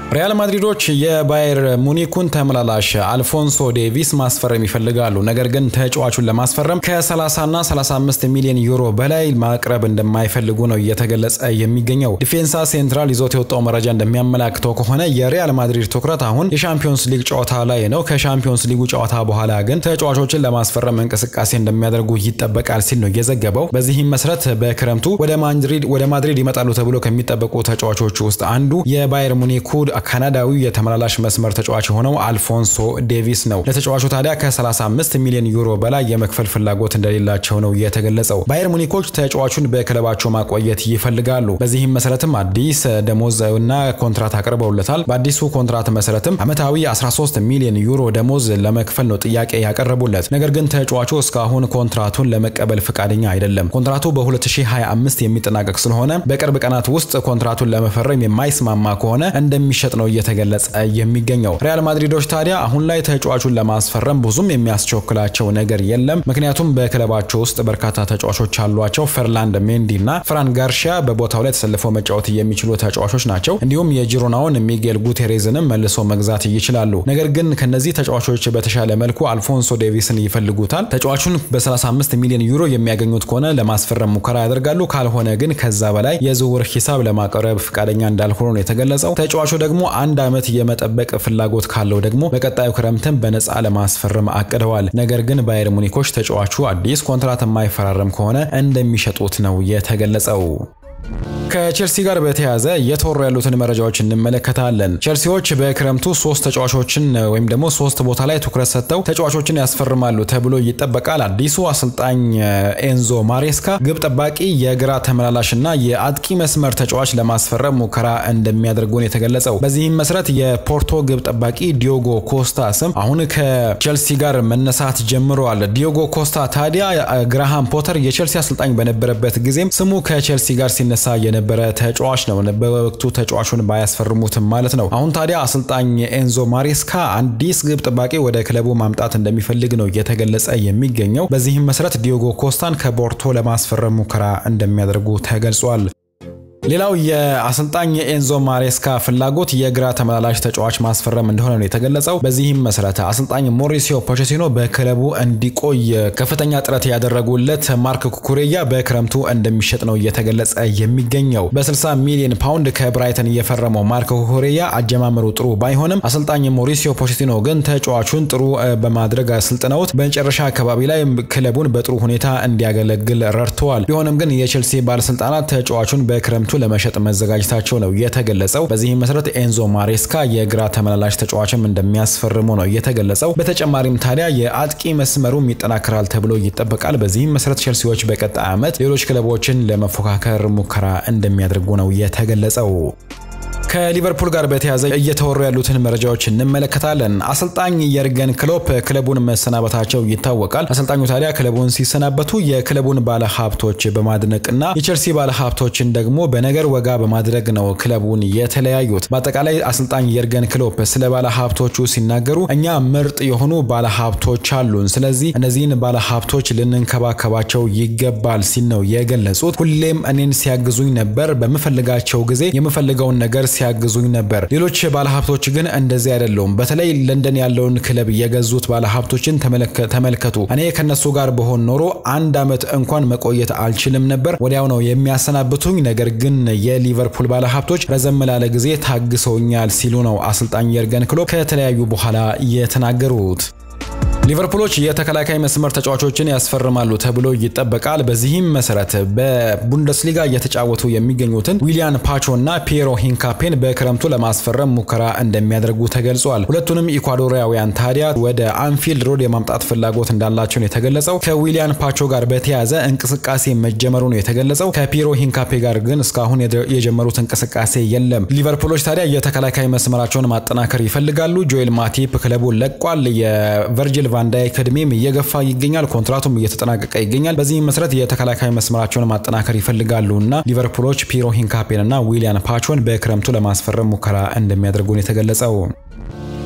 ሪያል ማድሪዶች የባየር ሙኒኩን ተመላላሽ አልፎንሶ ዴቪስ ማስፈረም ይፈልጋሉ። ነገር ግን ተጫዋቹን ለማስፈረም ከ30 እና 35 ሚሊዮን ዩሮ በላይ ማቅረብ እንደማይፈልጉ ነው እየተገለጸ የሚገኘው። ዲፌንሳ ሴንትራል ይዞት የወጣው መረጃ እንደሚያመላክተው ከሆነ የሪያል ማድሪድ ትኩረት አሁን የሻምፒዮንስ ሊግ ጨዋታ ላይ ነው። ከሻምፒዮንስ ሊጉ ጨዋታ በኋላ ግን ተጫዋቾችን ለማስፈረም እንቅስቃሴ እንደሚያደርጉ ይጠበቃል ሲል ነው የዘገበው። በዚህም መሰረት በክረምቱ ወደ ማድሪድ ይመጣሉ ተብሎ ከሚጠበቁ ተጫዋቾች ውስጥ አንዱ የባየር ሙኒኩ ካናዳዊ የተመላላሽ መስመር ተጫዋች የሆነው አልፎንሶ ዴቪስ ነው። ለተጫዋቹ ታዲያ ከ35 ሚሊዮን ዩሮ በላይ የመክፈል ፍላጎት እንደሌላቸው ነው የተገለጸው። ባየር ሙኒኮች ተጫዋቹን በክለባቸው ማቆየት ይፈልጋሉ። በዚህም መሰረትም አዲስ ደሞዝ እና ኮንትራት አቅርበውለታል። በአዲሱ ኮንትራት መሰረትም ዓመታዊ 13 ሚሊዮን ዩሮ ደሞዝ ለመክፈል ነው ጥያቄ ያቀረቡለት። ነገር ግን ተጫዋቹ እስካሁን ኮንትራቱን ለመቀበል ፈቃደኛ አይደለም። ኮንትራቱ በ2025 የሚጠናቀቅ ስለሆነ በቅርብ ቀናት ውስጥ ኮንትራቱን ለመፈረም የማይስማማ ከሆነ እንደሚሸጥ ነው እየተገለጸ የሚገኘው። ሪያል ማድሪዶች ታዲያ አሁን ላይ ተጫዋቹን ለማስፈረም ብዙም የሚያስቸኩላቸው ነገር የለም። ምክንያቱም በክለባቸው ውስጥ በርካታ ተጫዋቾች አሏቸው። ፈርላንድ ሜንዲ እና ፍራን ጋርሺያ በቦታው ላይ ተሰልፈው መጫወት የሚችሉ ተጫዋቾች ናቸው። እንዲሁም የጂሮናውን ሚጌል ጉቴሬዝንም መልሶ መግዛት ይችላሉ። ነገር ግን ከነዚህ ተጫዋቾች በተሻለ መልኩ አልፎንሶ ዴቪስን ይፈልጉታል። ተጫዋቹን በ35 ሚሊዮን ዩሮ የሚያገኙት ከሆነ ለማስፈረም ሙከራ ያደርጋሉ። ካልሆነ ግን ከዛ በላይ የዝውውር ሂሳብ ለማቅረብ ፈቃደኛ እንዳልሆኑ ነው የተገለጸው። ተጫዋቹ ደግሞ አንድ ዓመት የመጠበቅ ፍላጎት ካለው ደግሞ በቀጣዩ ክረምትን በነፃ ለማስፈረም አቅደዋል። ነገር ግን ባየር ሙኒኮች ተጫዋቹ አዲስ ኮንትራት የማይፈራረም ከሆነ እንደሚሸጡት ነው የተገለጸው። ከቼልሲ ጋር በተያያዘ እየተወሩ ያሉትን መረጃዎች እንመለከታለን። ቼልሲዎች በክረምቱ ሶስት ተጫዋቾችን ወይም ደግሞ ሶስት ቦታ ላይ ትኩረት ሰጥተው ተጫዋቾችን ያስፈርማሉ ተብሎ ይጠበቃል። አዲሱ አሰልጣኝ ኤንዞ ማሬስካ ግብ ጠባቂ፣ የግራ ተመላላሽ እና የአጥቂ መስመር ተጫዋች ለማስፈረም ሙከራ እንደሚያደርጉ ነው የተገለጸው። በዚህም መሰረት የፖርቶ ግብ ጠባቂ ዲዮጎ ኮስታ ስም አሁን ከቼልሲ ጋር መነሳት ጀምረዋል። ዲዮጎ ኮስታ ታዲያ ግራሃም ፖተር የቼልሲ አሰልጣኝ በነበረበት ጊዜም ስሙ ከቼልሲ ጋር ሲነሳ የነበረ ተጫዋች ነው። በወቅቱ ተጫዋቹን ባያስፈርሙትም ማለት ነው። አሁን ታዲያ አሰልጣኝ ኤንዞ ማሬስካ አዲስ ግብ ጠባቂ ወደ ክለቡ ማምጣት እንደሚፈልግ ነው እየተገለጸ የሚገኘው። በዚህም መሰረት ዲዮጎ ኮስታን ከቦርቶ ለማስፈረም ሙከራ እንደሚያደርጉ ተገልጿል። ሌላው የአሰልጣኝ ኤንዞ ማሬስካ ፍላጎት የግራ ተመላላሽ ተጫዋች ማስፈረም እንደሆነ ነው የተገለጸው። በዚህም መሰረት አሰልጣኝ ሞሪሲዮ ፖቼቲኖ በክለቡ እንዲቆይ ከፍተኛ ጥረት ያደረጉለት ማርክ ኩኩሬያ በክረምቱ እንደሚሸጥ ነው እየተገለጸ የሚገኘው። በ60 ሚሊዮን ፓውንድ ከብራይተን እየፈረመው ማርክ ኩኩሬያ አጀማመሩ ጥሩ ባይሆንም አሰልጣኝ ሞሪሲዮ ፖቼቲኖ ግን ተጫዋቹን ጥሩ በማድረግ አሰልጥነውት በመጨረሻ አካባቢ ላይ ክለቡን በጥሩ ሁኔታ እንዲያገለግል ረድተዋል። ቢሆንም ግን የቼልሲ ባለስልጣናት ተጫዋቹን በክረምቱ ለመሸጥ መዘጋጀታቸው ነው የተገለጸው። በዚህም መሰረት ኤንዞ ማሬስካ የግራ ተመላላሽ ተጫዋችም እንደሚያስፈርሙ ነው የተገለጸው። በተጨማሪም ታዲያ የአጥቂ መስመሩም ይጠናከራል ተብሎ ይጠበቃል። በዚህም መሰረት ቼልሲዎች በቀጣይ ዓመት ሌሎች ክለቦችን ለመፎካከር ሙከራ እንደሚያደርጉ ነው የተገለጸው። ከሊቨርፑል ጋር በተያያዘ እየተወሩ ያሉትን መረጃዎች እንመለከታለን። አሰልጣኝ የርገን ክሎፕ ክለቡን መሰናበታቸው ይታወቃል። አሰልጣኙ ታዲያ ክለቡን ሲሰናበቱ የክለቡን ባለሀብቶች በማድነቅና የቼልሲ ባለሀብቶችን ደግሞ በነገር ወጋ በማድረግ ነው ክለቡን የተለያዩት። በአጠቃላይ አሰልጣኝ የርገን ክሎፕ ስለ ባለሀብቶቹ ሲናገሩ እኛ ምርጥ የሆኑ ባለሀብቶች አሉን፣ ስለዚህ እነዚህን ባለሀብቶች ልንንከባከባቸው ይገባል ሲል ነው የገለጹት። ሁሌም እኔን ሲያግዙኝ ነበር። በምፈልጋቸው ጊዜ የምፈልገውን ነገር ሲያግዙኝ ነበር። ሌሎች ባለሀብቶች ግን እንደዚህ አይደለውም። በተለይ ለንደን ያለውን ክለብ የገዙት ባለሀብቶችን ተመልከቱ። እኔ ከነሱ ጋር በሆን ኖሮ አንድ ዓመት እንኳን መቆየት አልችልም ነበር። ወዲያው ነው የሚያሰናብቱኝ። ነገር ግን የሊቨርፑል ባለሀብቶች ረዘም ላለ ጊዜ ታግሰውኛል ሲሉ ነው አሰልጣኝ የርገን ክሎፕ ከተለያዩ በኋላ የተናገሩት። ሊቨርፑሎች የተከላካይ መስመር ተጫዋቾችን ያስፈርማሉ ተብሎ ይጠበቃል። በዚህም መሰረት በቡንደስሊጋ እየተጫወቱ የሚገኙትን ዊሊያን ፓቾ እና ፒየሮ ሂንካፔን በክረምቱ ለማስፈረም ሙከራ እንደሚያደርጉ ተገልጿል። ሁለቱንም ኢኳዶሪያውያን ታዲያ ወደ አንፊልድ ሮድ የማምጣት ፍላጎት እንዳላቸው ነው የተገለጸው። ከዊሊያን ፓቾ ጋር በተያያዘ እንቅስቃሴ መጀመሩ ነው የተገለጸው። ከፒየሮ ሂንካፔ ጋር ግን እስካሁን የጀመሩት እንቅስቃሴ የለም። ሊቨርፑሎች ታዲያ የተከላካይ መስመራቸውን ማጠናከር ይፈልጋሉ። ጆኤል ማቲፕ ክለቡን ለቋል። የቨርጂል ቫንዳይክ እድሜም እየገፋ ይገኛል። ኮንትራቱም እየተጠናቀቀ ይገኛል። በዚህም መሰረት የተከላካይ መስመራቸውን ማጠናከር ይፈልጋሉ እና ሊቨርፑሎች ፒሮ ሂንካፔን እና ዊሊያን ፓቾን በክረምቱ ለማስፈረም ሙከራ እንደሚያደርጉን የተገለጸው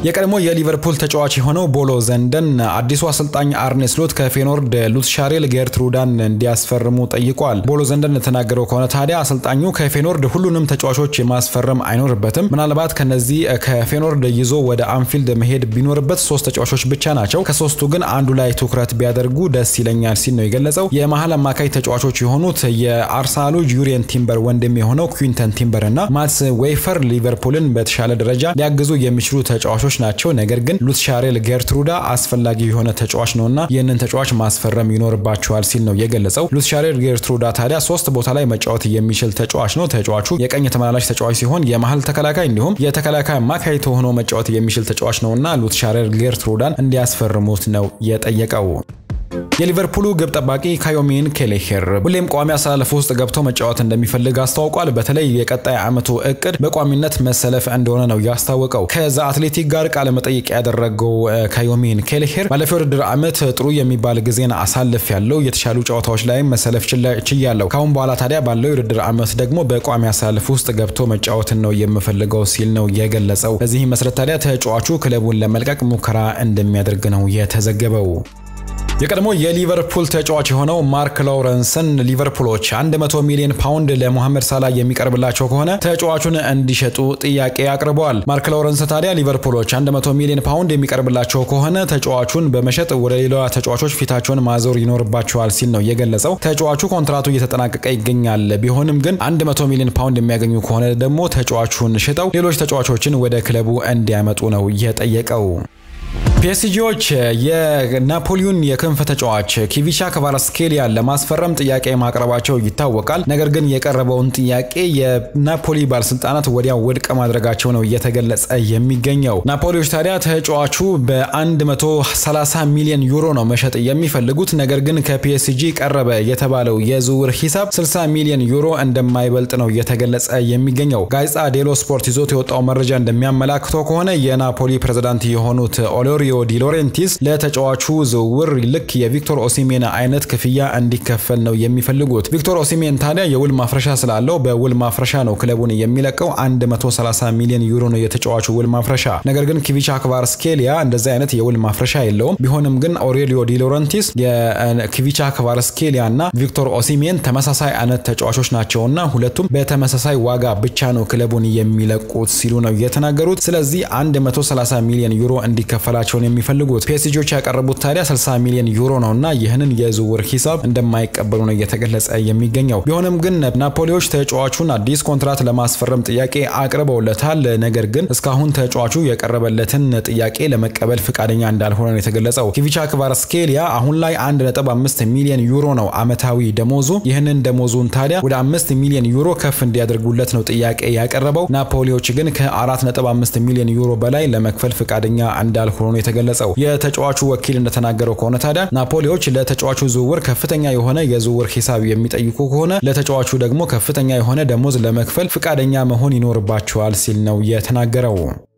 የቀድሞ የሊቨርፑል ተጫዋች የሆነው ቦሎ ዘንደን አዲሱ አሰልጣኝ አርኔ ስሎት ከፌኖርድ ሉትሻሬል ጌርትሩዳን እንዲያስፈርሙ ጠይቋል። ቦሎ ዘንደን የተናገረው ከሆነ ታዲያ አሰልጣኙ ከፌኖርድ ሁሉንም ተጫዋቾች ማስፈረም አይኖርበትም። ምናልባት ከነዚህ ከፌኖርድ ይዞ ወደ አንፊልድ መሄድ ቢኖርበት ሶስት ተጫዋቾች ብቻ ናቸው። ከሶስቱ ግን አንዱ ላይ ትኩረት ቢያደርጉ ደስ ይለኛል ሲል ነው የገለጸው። የመሀል አማካይ ተጫዋቾች የሆኑት የአርሰናሉ ዩሪየን ቲምበር ወንድም የሆነው ኩዊንተን ቲምበር እና ማትስ ዌይፈር ሊቨርፑልን በተሻለ ደረጃ ሊያግዙ የሚችሉ ተጫዋቾች ናቸው። ነገር ግን ሉትሻሬል ጌርትሩዳ አስፈላጊ የሆነ ተጫዋች ነውና ይህንን ተጫዋች ማስፈረም ይኖርባቸዋል ሲል ነው የገለጸው። ሉትሻሬል ጌርትሩዳ ታዲያ ሶስት ቦታ ላይ መጫወት የሚችል ተጫዋች ነው። ተጫዋቹ የቀኝ ተመላላሽ ተጫዋች ሲሆን የመሀል ተከላካይ እንዲሁም የተከላካይ አማካይ ሆኖ መጫወት የሚችል ተጫዋች ነውና ሉትሻሬል ጌርትሩዳን እንዲያስፈርሙት ነው የጠየቀው። የሊቨርፑሉ ግብ ጠባቂ ካዮሚን ኬሌሄር ሁሌም ቋሚ አሰላለፍ ውስጥ ገብቶ መጫወት እንደሚፈልግ አስታውቋል። በተለይ የቀጣይ ዓመቱ እቅድ በቋሚነት መሰለፍ እንደሆነ ነው ያስታወቀው። ከዛ አትሌቲክ ጋር ቃለ መጠይቅ ያደረገው ካዮሚን ኬሌሄር ባለፈው ውድድር ዓመት ጥሩ የሚባል ጊዜን አሳልፍ ያለው የተሻሉ ጨዋታዎች ላይም መሰለፍ ችያለው። ካሁን በኋላ ታዲያ ባለው የውድድር ዓመት ደግሞ በቋሚ አሰላለፍ ውስጥ ገብቶ መጫወትን ነው የምፈልገው ሲል ነው የገለጸው። በዚህ መሰረት ታዲያ ተጫዋቹ ክለቡን ለመልቀቅ ሙከራ እንደሚያደርግ ነው የተዘገበው። የቀድሞ የሊቨርፑል ተጫዋች የሆነው ማርክ ላውረንስን ሊቨርፑሎች 100 ሚሊዮን ፓውንድ ለሞሐመድ ሳላ የሚቀርብላቸው ከሆነ ተጫዋቹን እንዲሸጡ ጥያቄ አቅርበዋል። ማርክ ላውረንስ ታዲያ ሊቨርፑሎች 100 ሚሊዮን ፓውንድ የሚቀርብላቸው ከሆነ ተጫዋቹን በመሸጥ ወደ ሌላ ተጫዋቾች ፊታቸውን ማዞር ይኖርባቸዋል ሲል ነው የገለጸው። ተጫዋቹ ኮንትራቱ እየተጠናቀቀ ይገኛል። ቢሆንም ግን 100 ሚሊዮን ፓውንድ የሚያገኙ ከሆነ ደግሞ ተጫዋቹን ሽጠው ሌሎች ተጫዋቾችን ወደ ክለቡ እንዲያመጡ ነው የጠየቀው። ፒኤስጂዎች የናፖሊዮን የክንፍ ተጫዋች ኪቪቻ ክቫራትስኬሊያን ለማስፈረም ጥያቄ ማቅረባቸው ይታወቃል። ነገር ግን የቀረበውን ጥያቄ የናፖሊ ባለስልጣናት ወዲያው ውድቅ ማድረጋቸው ነው እየተገለጸ የሚገኘው። ናፖሊዎች ታዲያ ተጫዋቹ በ130 ሚሊዮን ዩሮ ነው መሸጥ የሚፈልጉት። ነገር ግን ከፒኤስጂ ቀረበ የተባለው የዝውውር ሂሳብ 60 ሚሊዮን ዩሮ እንደማይበልጥ ነው እየተገለጸ የሚገኘው። ጋዜጣ ዴሎ ስፖርት ይዞት የወጣው መረጃ እንደሚያመላክተው ከሆነ የናፖሊ ፕሬዝዳንት የሆኑት ኦሎሪዮ ዲ ሎሬንቲስ ለተጫዋቹ ዝውውር ልክ የቪክቶር ኦሲሜን አይነት ክፍያ እንዲከፈል ነው የሚፈልጉት። ቪክቶር ኦሲሜን ታዲያ የውል ማፍረሻ ስላለው በውል ማፍረሻ ነው ክለቡን የሚለቀው። 130 ሚሊዮን ዩሮ ነው የተጫዋቹ ውል ማፍረሻ። ነገር ግን ኪቪቻ ክቫራትስኬሊያ እንደዚህ አይነት የውል ማፍረሻ የለውም። ቢሆንም ግን ኦሬሊዮ ዲ ሎሬንቲስ የኪቪቻ ክቫራትስኬሊያ እና ቪክቶር ኦሲሜን ተመሳሳይ አይነት ተጫዋቾች ናቸውና ሁለቱም በተመሳሳይ ዋጋ ብቻ ነው ክለቡን የሚለቁት ሲሉ ነው የተናገሩት። ስለዚህ 130 ሚሊዮን ዩሮ እንዲከፈላቸው የሚፈልጉት ፒኤስጂዎች ያቀረቡት ታዲያ 60 ሚሊዮን ዩሮ ነውና ይህንን የዝውውር ሂሳብ እንደማይቀበሉ ነው እየተገለጸ የሚገኘው። ቢሆንም ግን ናፖሊዎች ተጫዋቹን አዲስ ኮንትራት ለማስፈረም ጥያቄ አቅርበውለታል። ነገር ግን እስካሁን ተጫዋቹ የቀረበለትን ጥያቄ ለመቀበል ፍቃደኛ እንዳልሆነ ነው የተገለጸው። ኪቪቻ ክቫራትስኬሊያ አሁን ላይ 1.5 ሚሊዮን ዩሮ ነው አመታዊ ደሞዙ። ይህንን ደሞዙን ታዲያ ወደ 5 ሚሊዮን ዩሮ ከፍ እንዲያደርጉለት ነው ጥያቄ ያቀረበው። ናፖሊዎች ግን ከ4.5 ሚሊዮን ዩሮ በላይ ለመክፈል ፍቃደኛ እንዳልሆኑ ነው የተገለጸው። የተጫዋቹ ወኪል እንደተናገረው ከሆነ ታዲያ ናፖሊዎች ለተጫዋቹ ዝውውር ከፍተኛ የሆነ የዝውውር ሂሳብ የሚጠይቁ ከሆነ ለተጫዋቹ ደግሞ ከፍተኛ የሆነ ደሞዝ ለመክፈል ፍቃደኛ መሆን ይኖርባቸዋል ሲል ነው የተናገረው።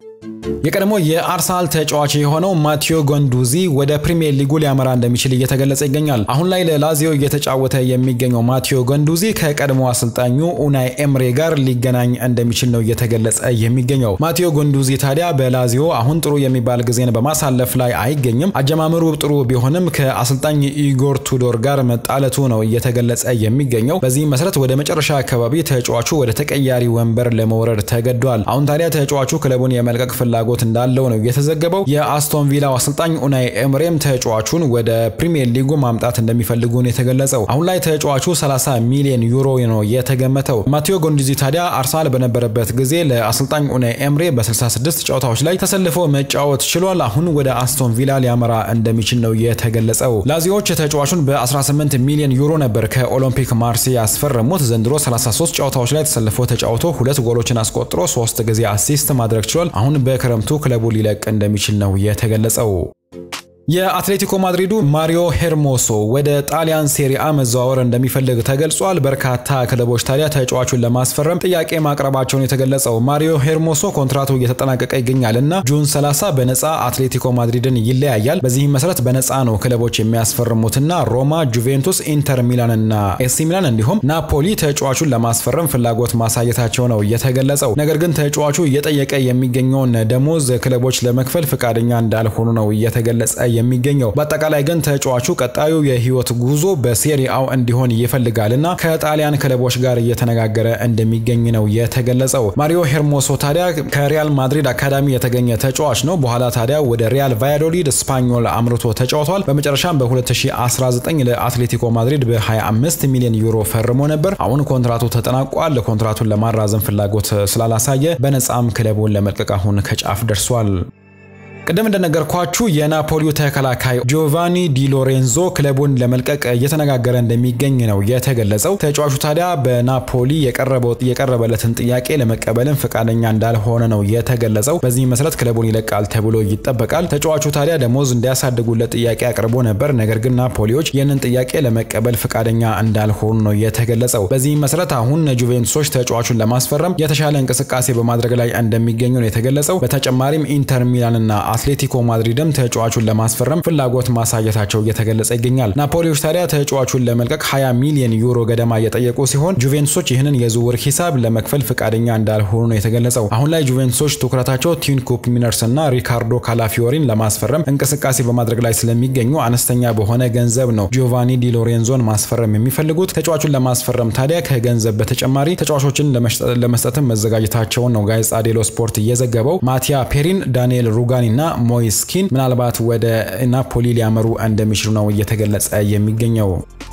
የቀድሞ የአርሰናል ተጫዋች የሆነው ማቴዮ ጎንዱዚ ወደ ፕሪሚየር ሊጉ ሊያመራ እንደሚችል እየተገለጸ ይገኛል። አሁን ላይ ለላዚዮ እየተጫወተ የሚገኘው ማቴዮ ጎንዱዚ ከቀድሞ አሰልጣኙ ኡናይ ኤምሬ ጋር ሊገናኝ እንደሚችል ነው እየተገለጸ የሚገኘው። ማቴዮ ጎንዱዚ ታዲያ በላዚዮ አሁን ጥሩ የሚባል ጊዜን በማሳለፍ ላይ አይገኝም። አጀማመሩ ጥሩ ቢሆንም ከአሰልጣኝ ኢጎር ቱዶር ጋር መጣለቱ ነው እየተገለጸ የሚገኘው። በዚህ መሰረት ወደ መጨረሻ አካባቢ ተጫዋቹ ወደ ተቀያሪ ወንበር ለመውረድ ተገዷል። አሁን ታዲያ ተጫዋቹ ክለቡን የመልቀቅ ፍላጎት እንዳለው ነው የተዘገበው። የአስቶን ቪላው አሰልጣኝ ኡናይ ኤምሬም ተጫዋቹን ወደ ፕሪሚየር ሊጉ ማምጣት እንደሚፈልጉ ነው የተገለጸው። አሁን ላይ ተጫዋቹ 30 ሚሊዮን ዩሮ ነው የተገመተው። ማቴዮ ጎንዱዚ ታዲያ አርሰናል በነበረበት ጊዜ ለአሰልጣኝ ኡናይ ኤምሬ በ66 ጨዋታዎች ላይ ተሰልፎ መጫወት ችሏል። አሁን ወደ አስቶን ቪላ ሊያመራ እንደሚችል ነው የተገለጸው። ላዚዎች ተጫዋቹን በ18 ሚሊዮን ዩሮ ነበር ከኦሎምፒክ ማርሴይ ያስፈረሙት። ዘንድሮ 33 ጨዋታዎች ላይ ተሰልፎ ተጫውቶ ሁለት ጎሎችን አስቆጥሮ ሶስት ጊዜ አሲስት ማድረግ ችሏል። አሁን በክረምቱ ክለቡ ሊለቅ እንደሚችል ነው የተገለጸው። የአትሌቲኮ ማድሪዱ ማሪዮ ሄርሞሶ ወደ ጣሊያን ሴሪአ መዘዋወር እንደሚፈልግ ተገልጿል። በርካታ ክለቦች ታዲያ ተጫዋቹን ለማስፈረም ጥያቄ ማቅረባቸውን የተገለጸው ማሪዮ ሄርሞሶ ኮንትራቱ እየተጠናቀቀ ይገኛል እና ጁን 30 በነፃ አትሌቲኮ ማድሪድን ይለያያል። በዚህም መሰረት በነፃ ነው ክለቦች የሚያስፈርሙትና ሮማ፣ ጁቬንቱስ፣ ኢንተር ሚላን እና ኤሲ ሚላን እንዲሁም ናፖሊ ተጫዋቹን ለማስፈረም ፍላጎት ማሳየታቸው ነው የተገለጸው። ነገር ግን ተጫዋቹ እየጠየቀ የሚገኘውን ደሞዝ ክለቦች ለመክፈል ፈቃደኛ እንዳልሆኑ ነው እየተገለጸ የሚገኘው በአጠቃላይ ግን ተጫዋቹ ቀጣዩ የህይወት ጉዞ በሴሪአው እንዲሆን ይፈልጋል እና ከጣሊያን ክለቦች ጋር እየተነጋገረ እንደሚገኝ ነው የተገለጸው። ማሪዮ ሄርሞሶ ታዲያ ከሪያል ማድሪድ አካዳሚ የተገኘ ተጫዋች ነው። በኋላ ታዲያ ወደ ሪያል ቫያዶሊድ ስፓኞል አምርቶ ተጫውቷል። በመጨረሻም በ2019 ለአትሌቲኮ ማድሪድ በ25 ሚሊዮን ዩሮ ፈርሞ ነበር። አሁን ኮንትራቱ ተጠናቋል። ኮንትራቱን ለማራዘም ፍላጎት ስላላሳየ በነፃም ክለቡን ለመልቀቅ አሁን ከጫፍ ደርሷል። ቅድም እንደነገርኳችሁ የናፖሊው ተከላካይ ጆቫኒ ዲ ሎሬንዞ ክለቡን ለመልቀቅ እየተነጋገረ እንደሚገኝ ነው የተገለጸው። ተጫዋቹ ታዲያ በናፖሊ የቀረበለትን ጥያቄ ለመቀበልም ፈቃደኛ እንዳልሆነ ነው የተገለጸው። በዚህ መሰረት ክለቡን ይለቃል ተብሎ ይጠበቃል። ተጫዋቹ ታዲያ ደሞዝ እንዲያሳድጉለት ጥያቄ አቅርቦ ነበር። ነገር ግን ናፖሊዎች ይህንን ጥያቄ ለመቀበል ፈቃደኛ እንዳልሆኑ ነው የተገለጸው። በዚህ መሰረት አሁን ጁቬንቱሶች ተጫዋቹን ለማስፈረም የተሻለ እንቅስቃሴ በማድረግ ላይ እንደሚገኙ ነው የተገለጸው። በተጨማሪም ኢንተር ሚላንና አትሌቲኮ ማድሪድም ተጫዋቹን ለማስፈረም ፍላጎት ማሳየታቸው እየተገለጸ ይገኛል። ናፖሊዎች ታዲያ ተጫዋቹን ለመልቀቅ 20 ሚሊዮን ዩሮ ገደማ እየጠየቁ ሲሆን ጁቬንቱሶች ይህንን የዝውውር ሂሳብ ለመክፈል ፈቃደኛ እንዳልሆኑ ነው የተገለጸው። አሁን ላይ ጁቬንቱሶች ትኩረታቸው ቲን ኩፕ ሚነርስ እና ሪካርዶ ካላፊዮሪን ለማስፈረም እንቅስቃሴ በማድረግ ላይ ስለሚገኙ አነስተኛ በሆነ ገንዘብ ነው ጂዮቫኒ ዲ ሎሬንዞን ማስፈረም የሚፈልጉት። ተጫዋቹን ለማስፈረም ታዲያ ከገንዘብ በተጨማሪ ተጫዋቾችን ለመስጠትም መዘጋጀታቸውን ነው ጋዜጣ ዴሎ ስፖርት እየዘገበው። ማቲያ ፔሪን፣ ዳንኤል ሩጋኒ እና ሞይስኪን ምናልባት ወደ ናፖሊ ሊያመሩ እንደሚችሉ ነው እየተገለጸ የሚገኘው።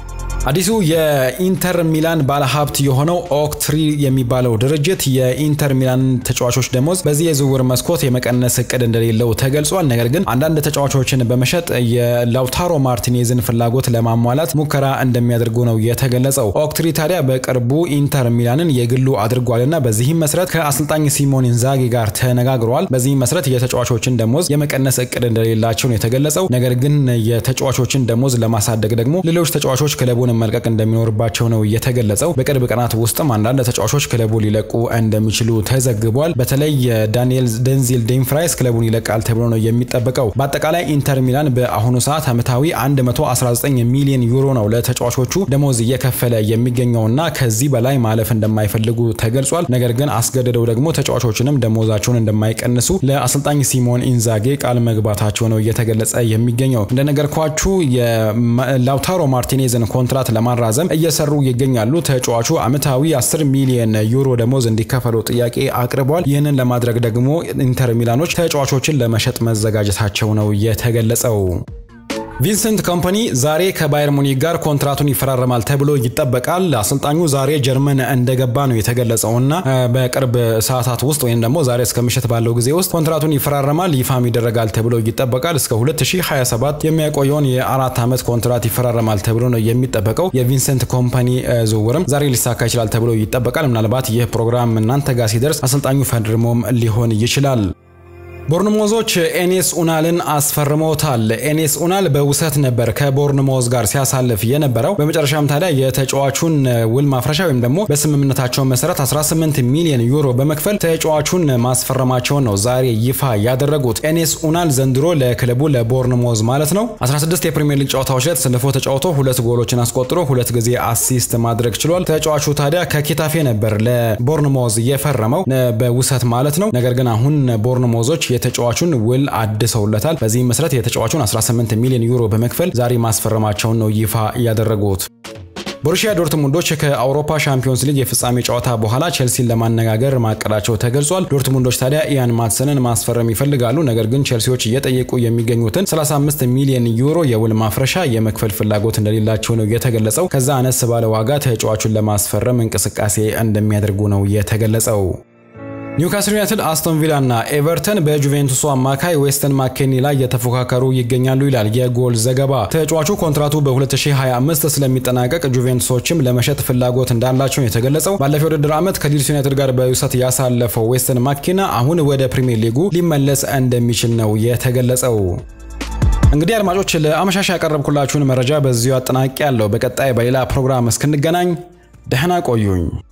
አዲሱ የኢንተር ሚላን ባለሀብት የሆነው ኦክትሪ የሚባለው ድርጅት የኢንተር ሚላን ተጫዋቾች ደሞዝ በዚህ የዝውውር መስኮት የመቀነስ እቅድ እንደሌለው ተገልጿል። ነገር ግን አንዳንድ ተጫዋቾችን በመሸጥ የላውታሮ ማርቲኔዝን ፍላጎት ለማሟላት ሙከራ እንደሚያደርጉ ነው የተገለጸው። ኦክትሪ ታዲያ በቅርቡ ኢንተር ሚላንን የግሉ አድርጓልና በዚህም መሰረት ከአሰልጣኝ ሲሞን ኢንዛጊ ጋር ተነጋግሯል። በዚህም መሰረት የተጫዋቾችን ደሞዝ የመቀነስ እቅድ እንደሌላቸው ነው የተገለጸው። ነገር ግን የተጫዋቾችን ደሞዝ ለማሳደግ ደግሞ ሌሎች ተጫዋቾች ክለቡን መልቀቅ እንደሚኖርባቸው ነው የተገለጸው። በቅርብ ቀናት ውስጥም አንዳንድ ተጫዋቾች ክለቡ ሊለቁ እንደሚችሉ ተዘግቧል። በተለይ ዳንኤል ደንዚል ዴምፍራይስ ክለቡን ይለቃል ተብሎ ነው የሚጠበቀው። በአጠቃላይ ኢንተር ሚላን በአሁኑ ሰዓት ዓመታዊ 119 ሚሊዮን ዩሮ ነው ለተጫዋቾቹ ደሞዝ እየከፈለ የሚገኘውና ከዚህ በላይ ማለፍ እንደማይፈልጉ ተገልጿል። ነገር ግን አስገድደው ደግሞ ተጫዋቾችንም ደሞዛቸውን እንደማይቀንሱ ለአሰልጣኝ ሲሞን ኢንዛጌ ቃል መግባታቸው ነው እየተገለጸ የሚገኘው። እንደነገርኳችሁ የላውታሮ ማርቲኔዝን ኮንትራት ለማራዘም እየሰሩ ይገኛሉ። ተጫዋቹ ዓመታዊ 10 ሚሊዮን ዩሮ ደሞዝ እንዲከፈለው ጥያቄ አቅርቧል። ይህንን ለማድረግ ደግሞ ኢንተር ሚላኖች ተጫዋቾችን ለመሸጥ መዘጋጀታቸው ነው የተገለጸው። ቪንሰንት ኮምፓኒ ዛሬ ከባየር ሙኒክ ጋር ኮንትራቱን ይፈራረማል ተብሎ ይጠበቃል። አሰልጣኙ ዛሬ ጀርመን እንደገባ ነው የተገለጸው እና በቅርብ ሰዓታት ውስጥ ወይም ደግሞ ዛሬ እስከ ምሽት ባለው ጊዜ ውስጥ ኮንትራቱን ይፈራረማል፣ ይፋም ይደረጋል ተብሎ ይጠበቃል። እስከ 2027 የሚያቆየውን የአራት ዓመት ኮንትራት ይፈራረማል ተብሎ ነው የሚጠበቀው። የቪንሰንት ኮምፓኒ ዝውውርም ዛሬ ሊሳካ ይችላል ተብሎ ይጠበቃል። ምናልባት ይህ ፕሮግራም እናንተ ጋር ሲደርስ አሰልጣኙ ፈርሞም ሊሆን ይችላል። ቦርንሞዞች ኤኔስ ኡናልን አስፈርመውታል። ኤኔስ ኡናል በውሰት ነበር ከቦርንሞዝ ጋር ሲያሳልፍ የነበረው። በመጨረሻም ታዲያ የተጫዋቹን ውል ማፍረሻ ወይም ደግሞ በስምምነታቸው መሰረት 18 ሚሊዮን ዩሮ በመክፈል ተጫዋቹን ማስፈረማቸውን ነው ዛሬ ይፋ ያደረጉት። ኤኔስ ኡናል ዘንድሮ ለክለቡ ለቦርንሞዝ ማለት ነው 16 የፕሪሚየር ሊግ ጨዋታዎች ላይ ተሰልፎ ተጫውቶ ሁለት ጎሎችን አስቆጥሮ ሁለት ጊዜ አሲስት ማድረግ ችሏል። ተጫዋቹ ታዲያ ከኬታፌ ነበር ለቦርንሞዝ የፈረመው በውሰት ማለት ነው። ነገር ግን አሁን ቦርንሞዞች የተጫዋቹን ውል አድሰውለታል። በዚህም መሰረት የተጫዋቹን 18 ሚሊዮን ዩሮ በመክፈል ዛሬ ማስፈረማቸውን ነው ይፋ ያደረጉት። ቦሩሺያ ዶርትሙንዶች ከአውሮፓ ሻምፒዮንስ ሊግ የፍጻሜ ጨዋታ በኋላ ቼልሲን ለማነጋገር ማቀዳቸው ተገልጿል። ዶርትሙንዶች ታዲያ ኢያን ማትሰንን ማስፈረም ይፈልጋሉ። ነገር ግን ቼልሲዎች እየጠየቁ የሚገኙትን 35 ሚሊዮን ዩሮ የውል ማፍረሻ የመክፈል ፍላጎት እንደሌላቸው ነው የተገለጸው። ከዛ አነስ ባለ ዋጋ ተጫዋቹን ለማስፈረም እንቅስቃሴ እንደሚያደርጉ ነው የተገለጸው። ኒውካስል ዩናይትድ፣ አስቶን ቪላ እና ኤቨርተን በጁቬንቱሱ አማካይ ዌስተን ማኬኒ ላይ እየተፎካከሩ ይገኛሉ ይላል የጎል ዘገባ። ተጫዋቹ ኮንትራቱ በ2025 ስለሚጠናቀቅ ጁቬንቱሶችም ለመሸጥ ፍላጎት እንዳላቸው የተገለጸው። ባለፈው ውድድር ዓመት ከሊድስ ዩናይትድ ጋር በውሰት ያሳለፈው ዌስተን ማኬና አሁን ወደ ፕሪሚየር ሊጉ ሊመለስ እንደሚችል ነው የተገለጸው። እንግዲህ አድማጮች ለአመሻሽ ያቀረብኩላችሁን መረጃ በዚሁ አጠናቂ ያለው። በቀጣይ በሌላ ፕሮግራም እስክንገናኝ ደህና ቆዩኝ።